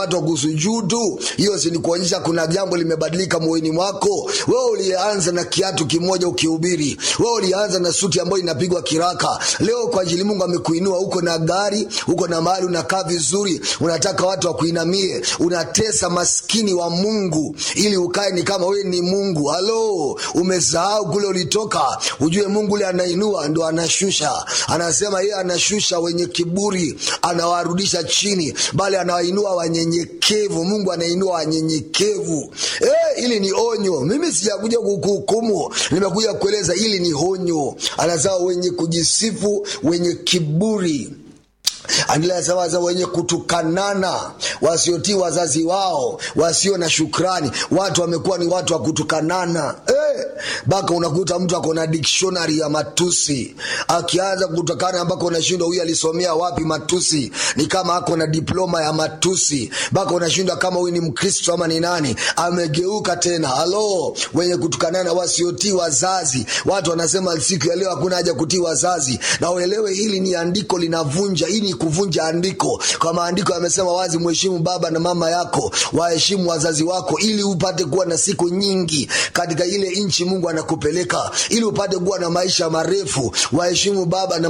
watu wa kusujudu hiyo si ni kuonyesha kuna jambo limebadilika moyoni mwako wewe ulianza na kiatu kimoja ukihubiri wewe ulianza na suti ambayo inapigwa kiraka leo kwa ajili mungu amekuinua uko na gari uko na mahali unakaa vizuri unataka watu wakuinamie unatesa maskini wa mungu ili ukae ni kama wewe ni mungu halo umesahau kule ulitoka ujue mungu ule anainua ndo anashusha anasema yeye anashusha wenye kiburi anawarudisha chini bali anawainua wanyenyekevu mungu anainua wanyenyekevu eh, ili ni onyo mimi sijakuja kukuhukumu nimekuja kueleza ili ni onyo anasema wenye kujisifu wenye kiburi anasema wenye kutukanana wasiotii wazazi wao wasio na shukrani watu wamekuwa ni watu wa kutukanana mpaka eh, unakuta mtu ako na dictionary ya matusi akianza kutukana mpaka unashindwa huyu alisomea wapi matusi ni kama ako na diploma ya matusi mpaka unashindwa kama huyu ni mkristo ama ni nani amegeuka tena halo wenye kutukanana wasiotii wazazi watu wanasema siku ya leo hakuna haja kutii wazazi na uelewe hili ni andiko linavunja hii ni kuvunja andiko kwa maandiko yamesema wazi mheshimu baba na mama yako waheshimu wazazi wako ili upate kuwa na siku nyingi katika ile nchi mungu anakupeleka ili upate kuwa na maisha marefu waheshimu baba na